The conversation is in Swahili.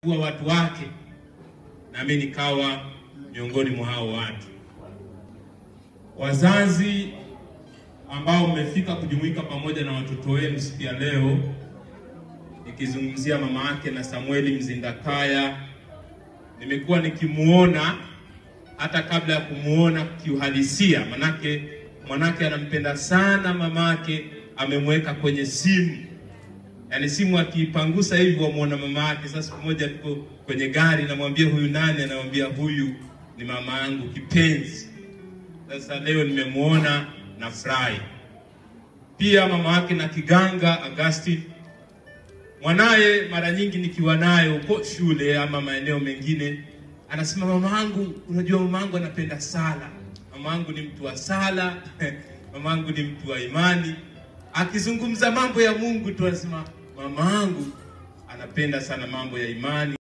kuwa watu wake, nami nikawa miongoni mwa hao watu. Wazazi ambao mmefika kujumuika pamoja na watoto wenu siku ya leo, nikizungumzia mama yake na Samueli Mzindakaya, nimekuwa nikimuona hata kabla ya kumuona kiuhalisia, manake mwanake anampenda sana mamake, amemweka kwenye simu yaani simu akiipangusa hivi wamwona mama yake. Sasa siku moja tuko kwenye gari, namwambia huyu nani? Anamwambia huyu ni mama yangu kipenzi. Sasa leo nimemwona na furahi. Pia mama yake na Kiganga Augustine, mwanaye, mara nyingi nikiwa naye huko shule ama maeneo mengine, anasema mama yangu, unajua mama yangu anapenda sala, mama yangu ni mtu wa sala mama yangu ni mtu wa imani akizungumza mambo ya Mungu tu anasema mama yangu anapenda sana mambo ya imani.